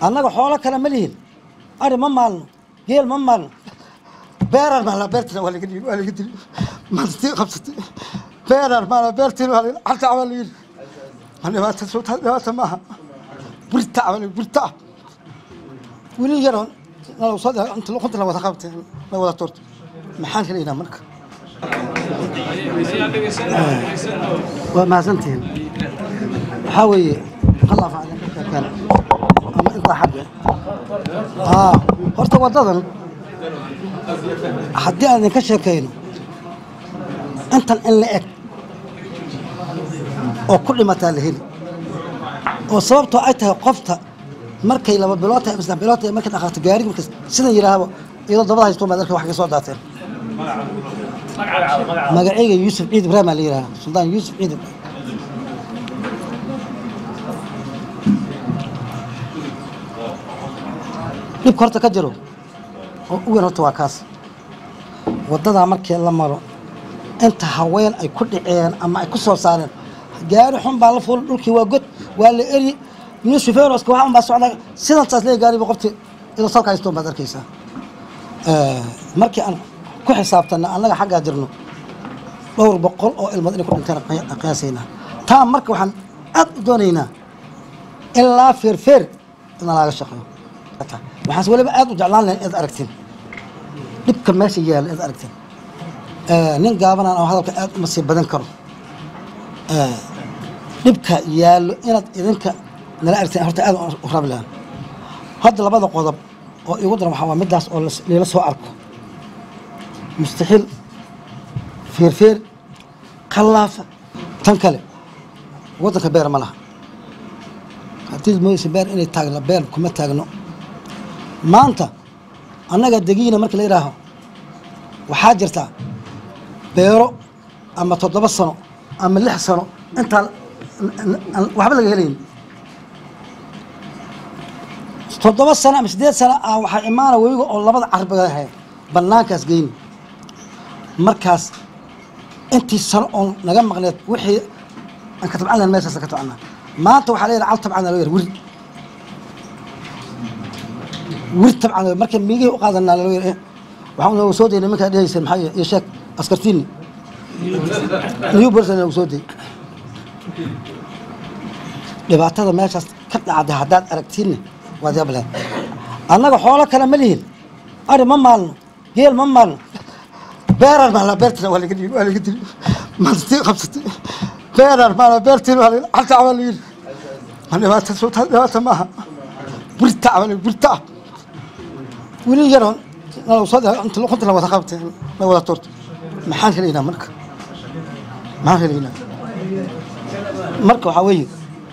annaga xoolo kale ma lihin ari ma maalno geel ma maalno beeraan maalna beertina waa laga waa laga dili mantii qabsatay beeraan maalna beertina waa laga halta waa laga ma dhibaata soo taa dhibaata maaha burta waa burta wili yaroon nalaw soo inta luqunta la wada qabtay la wada turto maxaan helaynaa marka waa mahadsantihiin waxaa weeye allah faclan ka sheekeen ama intaa xagga aa horta waddadan haddii aan idinka sheekayno intan in la eg oo ku dhimataa la heli oo sababtoo ay tahay qofta markay laba bilood tahay ama saddex bilood tahay markay dhaqaaqto gaariga markas sidan yidhaahdo iyadoo dabada haysto maad arka wax ka soo daateen magacayga yuusuf ciid ibraahim aa la yidhaha suldaan yuusuf ciid ibraahim dhibka horta ka jiro oo u weyn horta waa kaas waddadaa markii la maro inta haween ay ku dhaceen ama ay ku soo saareen gaari xun baa la fuul dhulkii waa god waa la eri nin shufeeroska wax un baa socda sidan saas leeya gaariba qofti idoo salka haysto baad arkaysaa markii aan ku xisaabtana annaga xaggaa jirno dhowr boqol oo ilmood inay ku dhinteen qiyaasaynaa taa marka waxaan aad u doonaynaa ilaa feerfeer ina laaga shaqeeyo waxaas weliba aad u jeclaan lahayn inaad aragtiin dhibka meesha yaalla inaad aragtiin nin gaabanaan oo hadalka aad uma sii badan karo dhibka yaallo inaad idinka nala aragtiin horta aad u rabi lahaan hadda labada qodob oo igu daran waxaa waa middaas oo lila soo arko mustaxiil feerfeer khallaafa tan kale waddanka beer ma laha haddii moodaysa beer inay taagno beer kuma taagno maanta annaga degiina markii la yidhaaho waxaa jirta beero ama toddoba sano ama lix sano intaan waxba laga helayn toddoba sano ama siddeed sano ah waxaa imaana webiga oo labada carbiga ahay bannaankaas geyni markaas intii sano oon naga maqneed wixii aan ka tabcan lahayn meeshaas ka tabcana maanta waxaa la yidhaha cal tabcana loo yar wiri wiri tabcan marka miigihii u qaadanaa loo yar waxaan nooga soo dayay nimankaa dhehaysa maxaa iyo sheeg askartiini new person nooga soo dayay dhibaatada meeshaas ka dhacday haddaad aragtiinne waad yaab lahayd annaga xoolo kale ma lihin ari ma maalno geel ma maalno beeraan maalna beertina waa laga waa laga dili mantii qabsatay beeraan maalna beertina waa laga halta waa laga ma dhibaata soo taa dhibaata maaha burta waa burta wili yaroon nalaw soo inta luqunta la wada qabtay la wada turto maxaan helaynaa marka maxaan helaynaa marka waxaa weeye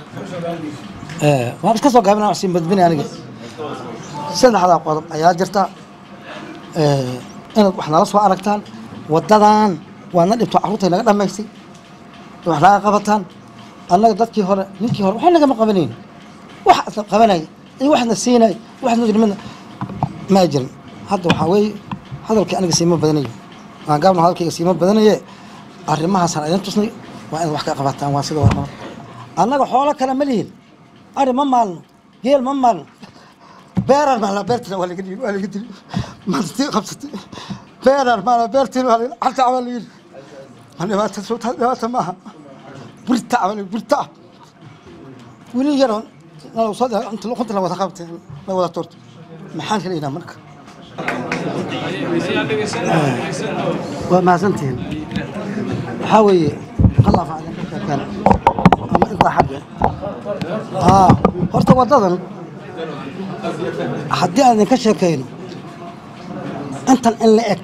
waan iska soo gaabina wax sii badbinay aniga saddexdaa qodob ayaa jirta inaad wax nala soo aragtaan waddadan waadna dhibto carruurtay naga dhammaystay wax naga qabataan annaga dadkii hore ninkii hore waxba nagama qabanayn wax isla qabanaya iyo waxna siinay waxna jirmina ma jirin hadda waxaa weeye hadalkii aniga siima badanayo waan gaabna hadalkayga siima badanaye arrimahaasaan idin tusnay waa inaad wax ka qabataan waa sida waa annaga xoolo kale ma lihin ari ma maalno geel ma maalno beeraan maalna beertina waa laga waa laga dili mantii qabsatay beeraan maalna beertina waa laga halta waa laga ma dhibaata soo taa dhibaata maaha burta waa burta wili yaroon nalaw soo inta luqunta la wada qabtay la wada turto maxaan helaynaa marka waa mahadsantihiin waxaa weeye allah faclan ka sheekeen ama intaa xagga aa horta waddadan haddii aan idinka sheekayno intan in la eg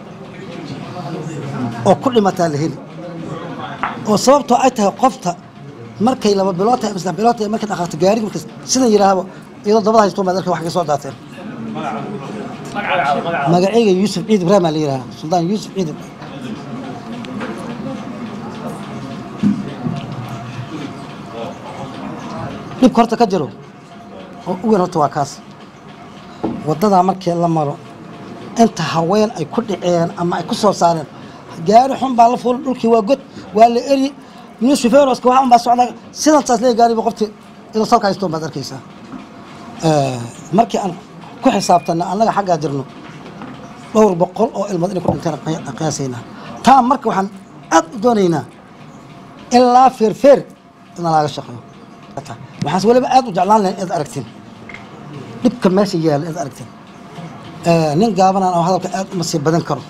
oo ku dhimataa la heli oo sababtoo ay tahay qofta markay laba bilood tahay ama saddex bilood tahay markay dhaqaaqto gaariga markas sidan yidhaahdo iyadoo dabada haysto maad arka wax ka soo daateen magacayga yuusuf ciid ibraahim aa la yidhaha suldaan yuusuf ciid ibraahim dhibka horta ka jiro oo u weyn horta waa kaas waddadaa markii la maro inta haween ay ku dhaceen ama ay ku soo saareen gaari xun baa la fuul dhulkii waa god waa la eri nin shufeeroska wax un baa socda sidan saas leeya gaariba qofti idoo salka haysto baad arkaysaa markii aan ku xisaabtanna annaga xaggaa jirno dhowr boqol oo ilmood inay ku dhinteen qiyaasaynaa taa marka waxaan aad u doonaynaa ilaa feerfeer ina laga shaqeeyo waxaas weliba aad u jeclaan lahayn inaad aragtiin dhibka meesha yaalla inaad aragtiin nin gaabanaan oo hadalka aad uma sii badan karo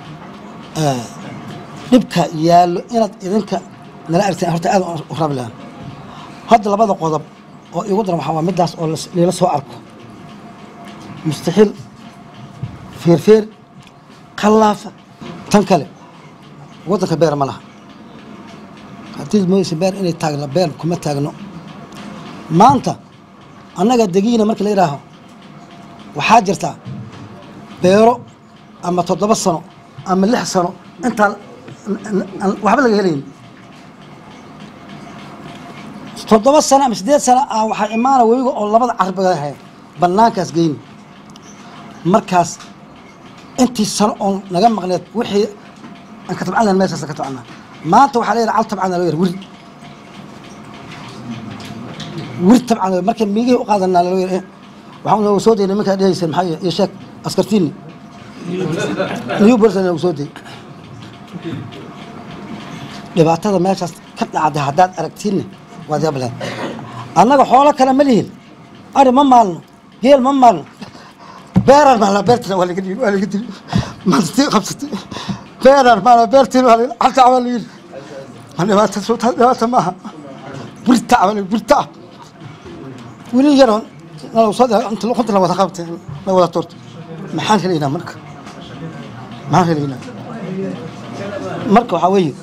dhibka yaallo inaad idinka nala aragtiin horta aad u rabi lahaan hadda labada qodob oo igu daran waxaa waa middaas oo lala soo arko mustaxiil feerfeer khallaafa tan kale waddanka beer ma laha haddii moodaysa beer inay taagno beer kuma taagno maanta annaga degiina markii la yidhaaho waxaa jirtaa beero ama toddoba sano ama lix sano intaan waxba laga helayn toddoba sano ama siddeed sano ah waxaa imaana webiga oo labada carbiga ahay bannaankaas geyni markaas intii sano oon naga maqneed wixii aan ka tabcan lahayn meeshaas ka tabcana maanta waxaa leeyahay cal tabcana loo yar wiri wiri tabcan loo marka miigihii u qaadanaa loo yar waxaan nooga soo dayay nimankaa dhehaysa maxaa iyo sheeg askartiini new bolson nooga soo dayay dhibaatada meeshaas ka dhacday haddaad aragtiinne waad yaableen annaga xoolo kale ma lihin ari ma maalno geel ma maalno beeraan maalnaa beertina waa laga dhiibi waa laga dili mantii qabsatay beeraan maalnaa beertiin waa laga halta waa laga ma dhibaata suuta dhibaata maaha burta waa laga burta wili yaroon nalagu soo inta luqunta la wada qabtay la wada toorto maxaan helaynaa marka maxaan helaynaa marka waxaa weeye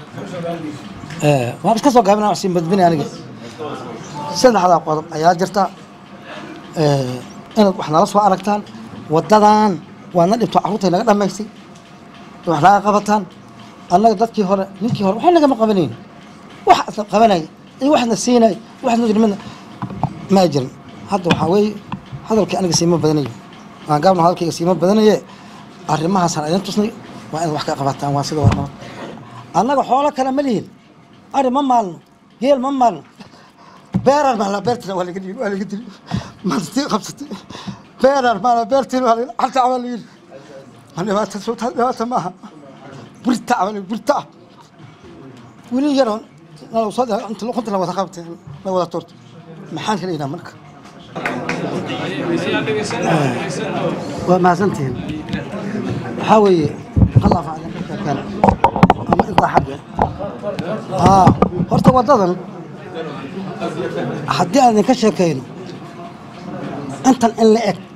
waan iska soo gaabina wax sii badbini aniga saddexdaa qodob ayaa jirta inaad wax nala soo aragtaan waddadan waadna dhibto carruurtay naga dhammaysay wax naga qabataan annaga dadkii hore ninkii hore waxba nagama qabanayn wax isla qabanaya iyo waxna siinaya waxna jirmina ma jirin hadda waxaa weeye hadalkii aniga siima badanayo waan gaabna hadalkayga siima badanaye arrimahaasaan idin tusnay waa inaad wax ka qabataan waa sida waa annaga xoolo kale ma lihin ari ma maalno geel ma maalno beeraan maalnaa beertina waa laga dhiibi waa laga dili mantii qabsatay beeraan maalnaa beertina waa laga halta waa laga yidhi ma dhibaata suuta dhibaata maaha burta waa laga burta wili yaroon nalagu soo inta luqunta la wada qabtay la wada toorto maxaan helaynaa marka waa mahadsantihiin waxaa weeye khalaaf aan ama intaa xagga aa horta waddadan haddii aan idinka sheekayno intan in la eg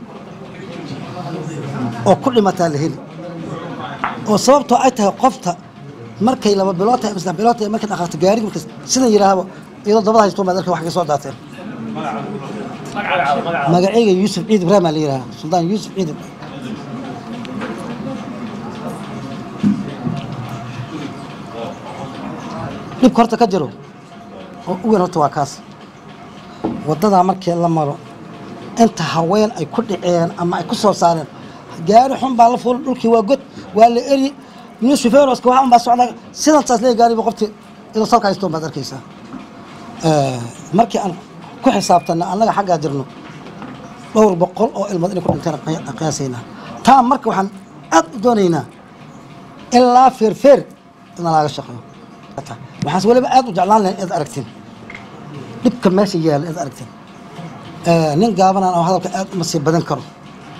oo ku dhimataa la heli oo sababtoo ay tahay qofta markay laba bilood tahay saddex bilood tahay markay dhaqaaqto gaari markas sidan yidhaahdo iyadoo dabada haysto maad arka wax ka soo daateen magacayga yuusuf ciid ibraahim aa la yidhaha suldaan yuusuf ciid ibraahim dhibka horta ka jiro oo u weyn horta waa kaas waddadaa markii la maro inta haween ay ku dhaceen ama ay ku soo saareen gaari xun baa la fuulay dhulkii waa god waa la eri nin shufeeroska waxa un baa socdaa sidantaas leey gaariba qofti idoo salka haystoon baad arkaysaa markii aan ku xisaabtanna annaga xaggaa jirno dhowr boqol oo ilmood inay ku dhinteen qiyaasaynaa taa marka waxaan aad u doonaynaa ilaa feerfeer ina laga shaqeeyo waxaas weliba aad u jeclaan lahayn inaad aragtiin dhibka meesha yaalla inaad aragtiin nin gaabanaan oo hadalka aad uma sii badan karo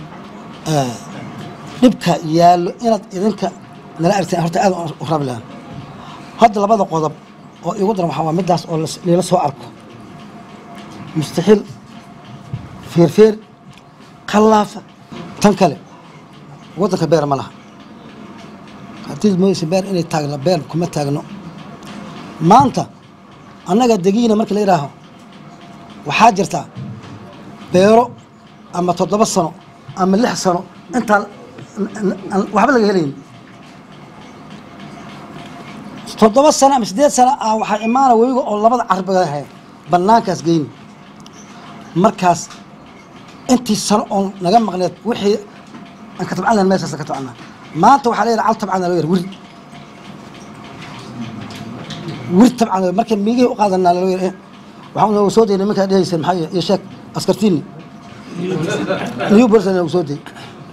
dhibka yaallo inaad idinka nala aragtiin horta aad u rabi lahaan hadda labada qodob oo igu daran waxaa waa middaas oo lala soo arko mustaxiil feerfeer khallaafa tan kale waddanka beer ma laha haddii moodaysa beer inay taagno beer kuma taagno maanta annaga degiina markii la yidhaaho waxaa jirtaa beero ama toddoba sano ama lix sano intaan waxba laga helayn toddoba sano ama siddeed sano ah waxaa imaana webiga oo labada carbiga ahay bannaankaas geyni markaas intii sano oon naga maqneed wixii aan ka tabcan lahayn meeshaas ka tabcana maanta waxaa leeyahay cal tabcana loo yar wiri wir tabcan marka miigihii u qaadanaa loo yar waxaan nooga soo dayay nimankaa dhehaysa maxaa iyo sheeg askartiini new person lagu soo dayay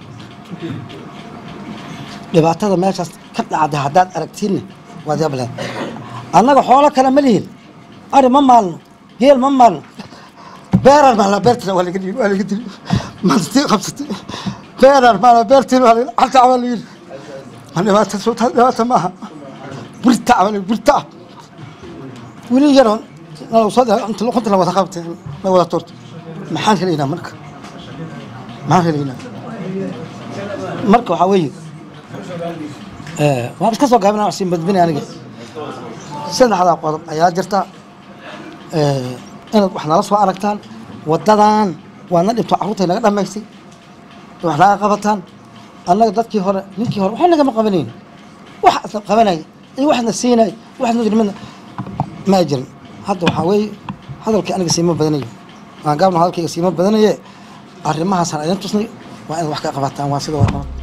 dhibaatada meeshaas ka dhacday haddaad aragtiinna waad yableen annaga xoolo kale ma lihin ari ma maalno geel ma maalno beeraan maalna beertina waa laga dhiibi waa laga dili mantii qabsatay beeraan maalna beertina waa laga halta waa la yidhi ma dhibaata soo dhibaata maaha burta waa la burta wili yaroon nalagu soo inta luqunta la wada qabtay la wada toorto maxaan helaynaa marka maxaan helaynaa marka waxaa weeye waan iska soo gaabina siin badbini aniga saddexdaa qodob ayaa jirta inaad wax nala soo aragtaan wadadan waadna dhibto carruurtay naga dhamaysay wax naga qabataan annaga dadkii hore ninkii hore waxba nagama qabanayn wax isla qabanaya iyo waxna siinay waxna jirmina ma jirin hadda waxaa weeye hadalkii aniga siima badanayo waan gaabna hadalkayga siima badanaye arrimahaasaan idin tusnay waa inaad wax ka qabataan waa sida waa nabad